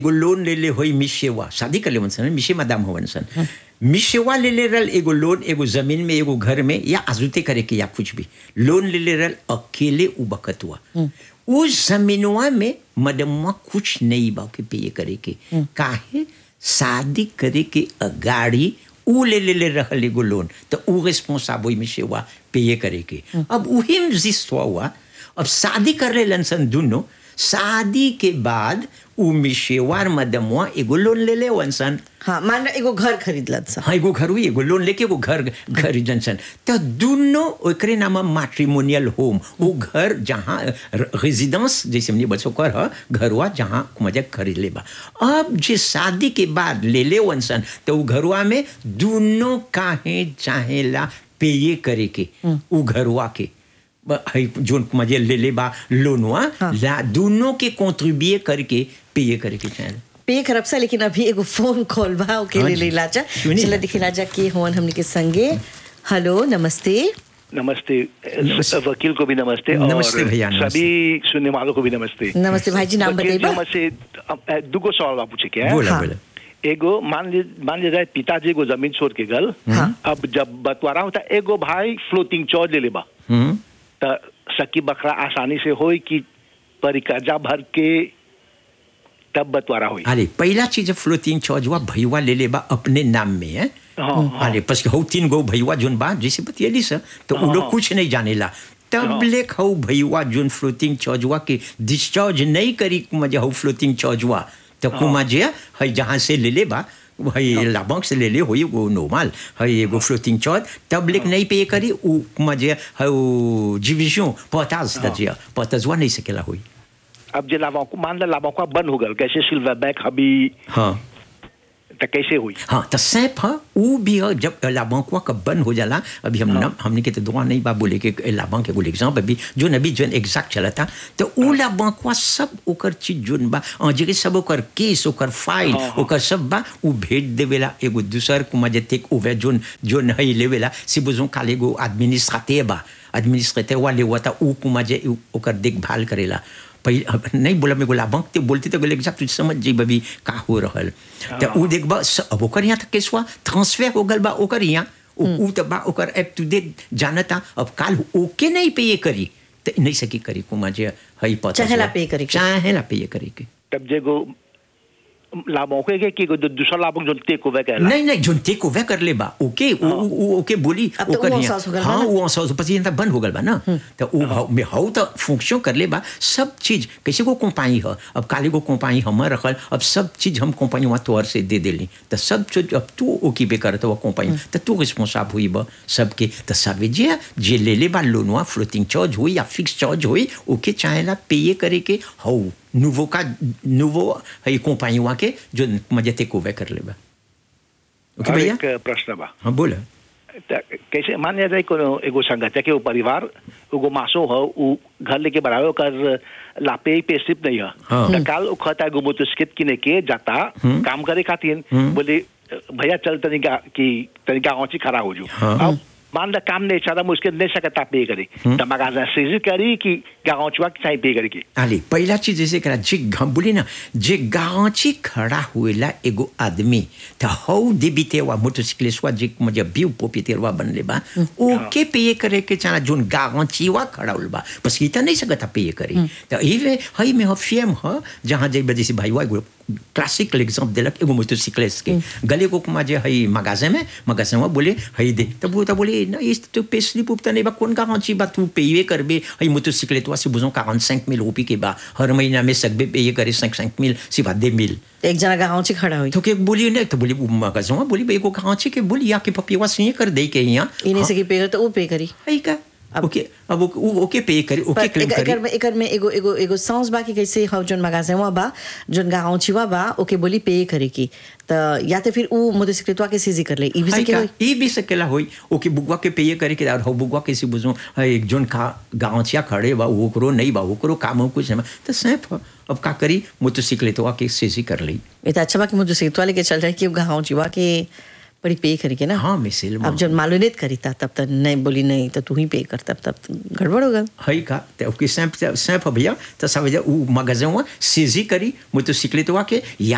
एगो लोन ले ले होई मिशेवा शादी कर ले सन मिशे मदाम होवन सन मिशेवा ले ले रल एगो लोन एगो जमीन में एगो घर में या आजुते करे के या कुछ भी लोन ले ले रल अकेले उ बकत हुआ उस जमीनवा में मदमवा कुछ नहीं बा के पे करे के काहे शादी करे के अगाड़ी उ ले ले ले रहल एगो लोन तो उ रिस्पॉन्साब में सेवा पे करे के अब उही में जिस हुआ अब शादी कर ले सन दोनों शादी के बाद उ मिशेवार मदमवा एगो लोन ले ले सन हाँ मान लो एगो घर खरीदलत सा हाँ एगो घर हुई एगो लोन लेके एगो घर खरीदन सन तो दोनों ओकरे नाम मैट्रिमोनियल होम वो घर जहाँ रेजिडेंस जैसे हमने बच्चों कर ह घरवा जहाँ मजा खरीद ले बा अब जे शादी के बाद ले ले वन सन तो वो घरवा में दोनों काहे चाहेला पेये करे के उ घरवा के ब- हई जोन मजे ले ले बा लोनवा ला दोनों के कॉन्ट्रीब्यूए करके पेये करे के चाहेला पे खरब सा लेकिन अभी एगो फोन कॉल बा ओके हाँ ले जी। ले लाजा सुनिए। चला दिखे लाजा के होन हमने के संगे हेलो नमस्ते नमस्ते नमस्ते। वकील को भी नमस्ते नमस्ते और भैया, नमस्ते। सभी सुनने वालों को भी नमस्ते नमस्ते भाई जी नाम वकील जी, बताइए हमसे अब, अ, दुगो सवाल बा पूछे के बोला हाँ। बोला एगो मान ली मान लीजिए पिताजी को जमीन छोड़ के गल हाँ। अब जब बंटवारा होता एगो भाई फ्लोटिंग चौज ले लेबा हम्म त सकी बकरा आसानी से होई कि परिकर्जा भर के तब बंटवारा होई अरे पहला चीज फ्लोटिंग चार्ज हुआ भैया ले ले बा अपने नाम में है हाँ, अरे पस हौ तीन गो भैया जोन बा जैसे बतियली सर तो उ लोग हाँ। कुछ नहीं जानेला तब हाँ। ले हौ भैया जोन फ्लोटिंग चार्ज हुआ के डिस्चार्ज नहीं करी मजे हौ फ्लोटिंग चार्ज हुआ तो कुमा जे है जहाँ से ले ले बा हई लाभंक से ले ले होई वो नॉर्मल हई एगो फ्लोटिंग चार्ज तब लेक नहीं पे करी उ मजे हौ डिविजन पताज दजिया पताजवा नहीं सकेला होई अब जे लाभों को मान ला लाभों का बंद हो गल कैसे सिल्वर बैक अभी हाँ त कैसे हुई हाँ तो सैप है वो भी है जब लाभांकवा का बंद हो जाला अभी हम ना हमने के तो दुआ नहीं बा बोले के लाभांक एगो एग्जाम अभी जो नबी जो एग्जैक्ट चला था तो वो लाभांकवा सब ओकर चीज जोन बा और जगह सब ओकर केस ओकर फाइल हाँ, हाँ। ओकर सब बा वो भेज देवेला एगो दूसर को मजे टेक ओवर जोन जोन है लेवेला से बुझो काले एगो एडमिनिस्ट्रेटिव बा एडमिनिस्ट्रेटिव वाले हुआ था वो को मजे ओकर देखभाल करेला पहले नहीं बोला मेरे को लाभंक ते बोलते तो बोले एग्जैक्ट समझ जी बबी का हो रहल तो उ देख बा स- अब ओकर यहाँ तक केस हुआ ट्रांसफर हो गल बा ओकर यहाँ उ उ तो बा ओकर एप टू डेट जानता अब काल ओके नहीं पे ये करी तो नहीं सकी करी कुमा जे हई पता चाहेला चला। पे करे के। चाहेला पे ये करी के तब जे गो लाभों के कि एगो दूसरा लाभों जो टेक ओवर कहला नहीं नहीं जोन टेक ओवर कर ले बा ओके उ- उ- उ- ओके बोली अब तो ओकर उ यहाँ- अहसास हो गल बा हाँ ना? वो अहसास पसी यहाँ बंद हो गल बा ना तो उ हाउ में हाउ तो फंक्शन कर ले बा सब चीज कैसे को कंपनी है अब काली को कंपनी हम रखल अब सब चीज हम कंपनी वहाँ तोहर से दे देली तो सब चीज अब तू ओके पे करत वो कंपनी तो तू रिस्पॉन्साब हुई बा सबके तो सब जे जे ले ले बा लोनवा फ्लोटिंग चार्ज हुई या फिक्स चार्ज हुई ओके चाहेला पे करे के हाउ nouveau का nouveau है कंपनी वहाँ के जो मजे टेक ओवर कर ले बा ओके और भैया एक प्रश्न बा हाँ बोला त कैसे मान लिया जाए कोनो एगो संगत है कि वो परिवार एगो मासो हो वो घर लेके बढ़ावे ओकर लापे पे सिप नहीं है हाँ। त काल वो खाता एगो मोटरसाइकिल किने के जाता काम करे खातिर बोले भैया चल तनिका कि तनिका औची खड़ा हो जो हाँ। अब मान ला काम नहीं चाहता मुश्किल नहीं सकता पे करे त मगाजा सीजी करी कि गाँचवा चाहे पे करे की आले पहला चीज जैसे करा जे घम बोली ना जे गांची खड़ा हुएला एगो आदमी त हौ देबितेवा मोटरसाइकिलिस्टवा जे मजे बिउ पोपितेरवा बनले बा ओके पे करे के चाना जोन गांचीवा खड़ा हुल बा बस ई त नहीं सकता पे करे त इवे हई में ह फेम ह जहां जे बजे से भाईवा एगो क्लासिकल एग्जांपल देलक एगो मोटरसाइकिलिस्ट के गले को कुमा जे हई मगाजे में मगाजे में बोले हई दे तब वो त बोले ना इस तो पे स्लिप उप तने बा कौन गांची बा तू पेये करबे हई मोटरसाइकिल तो से बुझो 45 मिल रुपये के बा हर महीना में सकबे पेये करे 5 मिल सिवा दे मिल एक जना गाँव से खड़ा हुई तो के बोली नहीं तो बोली मगाजे में बोली एगो गांची के बोली या के पपिवा से कर दे के यहाँ इन्हीं से की पे करे तो वो पे करी हई का अब- ओके अब वो- वो ओके पे करे ओके पर क्लेम एक- करे एकर में एकर में एगो एगो एगो सांस बा कि कैसे हम जोन मगाजे हुआ बा जोन गाँव छिवा बा ओके बोली पे करे की तो या तो फिर ऊ मोटरसाइकिलवा के सीजी कर ले ई भी हई सके का होई ई भी सकेला होई ओके बुगवा के पेये करे के और हो बुगवा कैसे बुझो एक जोन का गांचिया खड़े बा ओकरो नहीं बा ओकरो काम हो कुछ नहीं तो सैफ अब का करी मोटरसाइकिल तो आके सेसी कर ली ये तो अच्छा बा कि मोटरसाइकिलवा लेके चल जाए कि गाँव छिवा के बड़ी पे करे के ना हाँ मिसिल अब जब मालूम करी था तब तक नहीं बोली नहीं तो तू ही पे कर तब तब गड़बड़ होगा हई का ते ओके सैफ सैफ भैया तो सब उ मगजवा सेजी करी मोटरसाइकिल तो आके या